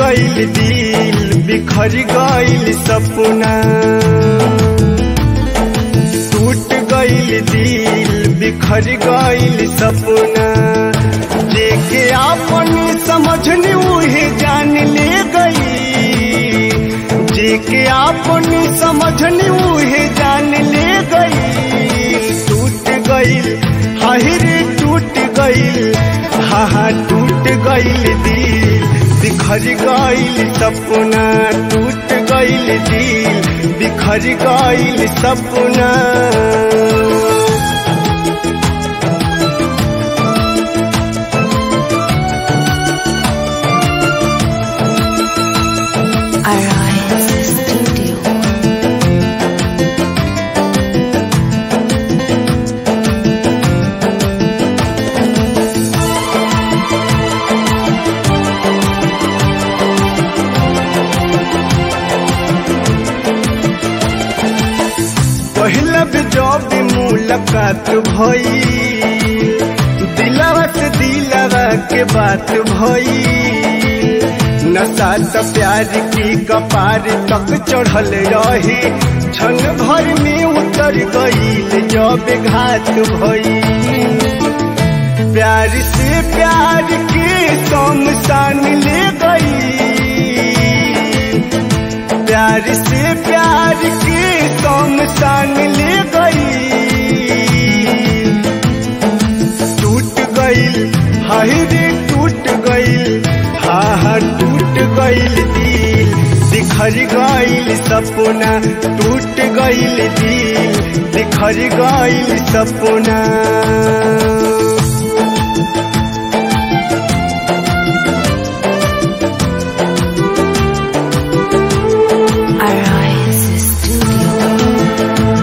गईल दिल बिखर गईल सपना टूट गईल दिल बिखर गईल सपना जेके आपन समझनी उहे जान ले गई जेके आपन समझनी उहे जान ले गई टूट गईल हाहिर टूट गईल हा हा टूट गईल दिल बिखर गईल सपना टूट गईल दिल बिखर गईल सपना Arise Studio. पहला भी जब भी मुलाकात भई दिलवा से दिलवा के बात भई नशा तो प्यार की कपार तक चढ़ल रही क्षण भर में उतर गईल जब घात भई प्यार से प्यार के शमशान ले गई प्यार से प्यार के शमशान ले गई टूट गईल हाय रे टूट गईल हा हा टूट गईल दिल बिखर गईल सपना टूट गईल दिल बिखर गईल सपना Arise Studio.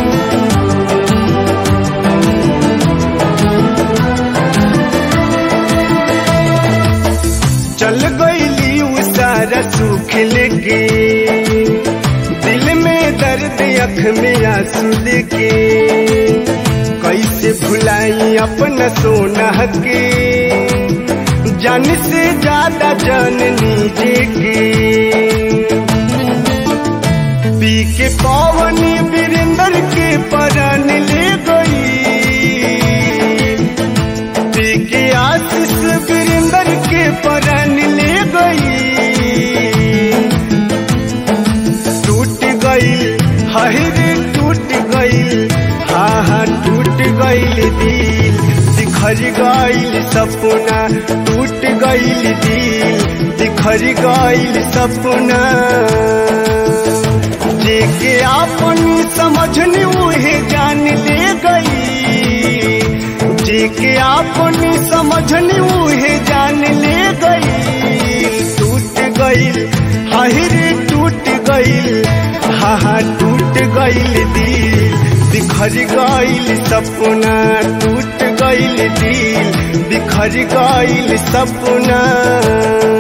चल गईली उ सारा सुख लेके दिल में दर्द अख में आंसू लेके कैसे भुलाई अपना सोना के जान से ज्यादा जान नीजे के पी के पवनी वीरेंद्र के परान ले गई पी के आशीष वीरेंद्र के परान ले गई टूट गई हाय रे टूट गई हा हा टूट गई दिल बिखर गई सपना टूट गई दिल बिखर गई सपना जेके आपन समझनी उहे जान ले गई जेके आपन समझनी उहे जान ले गई टूट गईल हाहिर टूट गईल हा हा टूट गईल दिल बिखर गईल सपना टूट गईल दिल बिखर गईल सपना